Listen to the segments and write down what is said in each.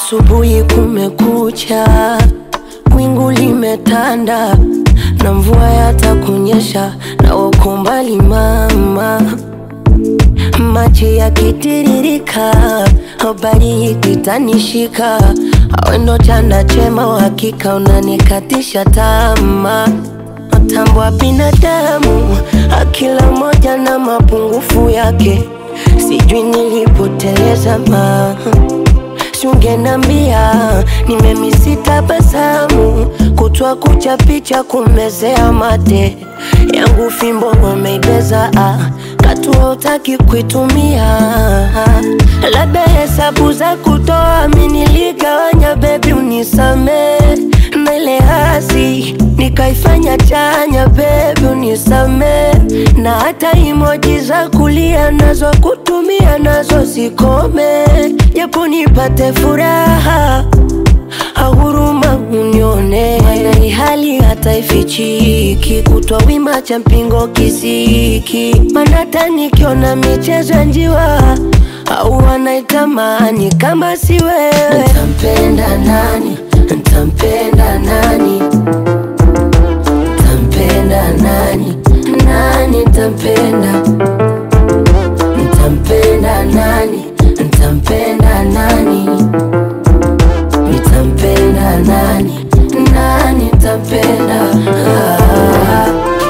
Asubuhi kumekucha, wingu limetanda na mvua yatakunyesha, na uko mbali mama, maji yakitiririka, habari ikitanishika, awe ndo chanda chema, uhakika unanikatisha tamaa Tambua binadamu, akila moja na mapungufu yake, sijui nilipoteleza ma Sungenambia nimemisi tabasamu, kutwa kucha picha kumezea mate yangu, fimbo wameibeza ah, katua utaki kuitumia, labda hesabu za kutoa mi niligawanya, bebi unisame na ile hasi nikaifanya chanya, bebi unisame, na hata imoji za kulia nazo kutumia nazo zikome, japo nipate furaha ahuruma unione, mana hali hata ifichiki, kutwa wima cha mpingo kisiki, mana hata nikiona michezo ya njiwa au wanaitamani kama si wewe, ntampenda nani? Ntampenda nani? Ntampenda nani? Nani ntampenda? Ntampenda nani? Ntampenda nani? Nitampenda nani? Nani ntampenda? Ah.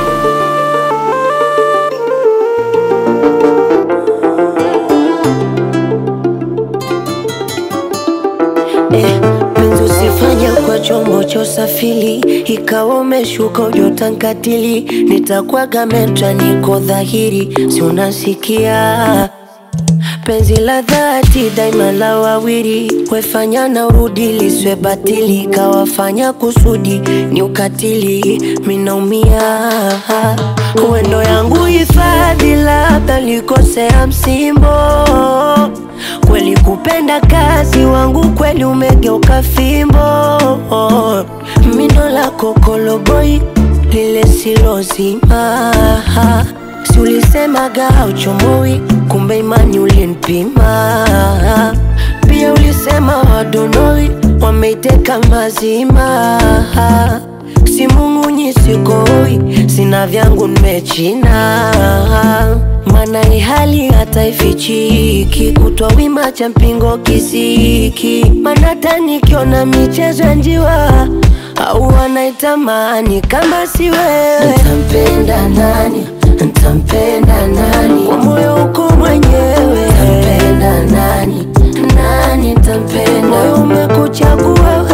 Eh, penzi usifanye kwa chombo cha usafiri, ikawa umeshuka ujotankatili, nitakwaga metra, niko dhahiri, si unasikia penzi la dhati daima la wawili, wefanya na urudi liswe batili, kawafanya kusudi ni ukatili, minaumia uendo yangu hifadhi, labda likosea msimbo kweli kupenda kazi wangu kweli umegeuka fimbo mindo la kokoloboi lile silozima si ulisemaga uchomoi kumbe imani ulinipima pia ulisema wadonoi wameiteka mazima si mung'unyi sikoi sina vyangu nimechina mana ni hali hata ifichiki, kutwa wima cha mpingo kisiki, mana hata nikiona michezo ya njiwa au wanaitamani kama si wewe, ntampenda nani? Ntampenda nani? Kwa moyo uko mwenyewe, ntampenda nani? Nani ntampenda? Moyo umekuchagua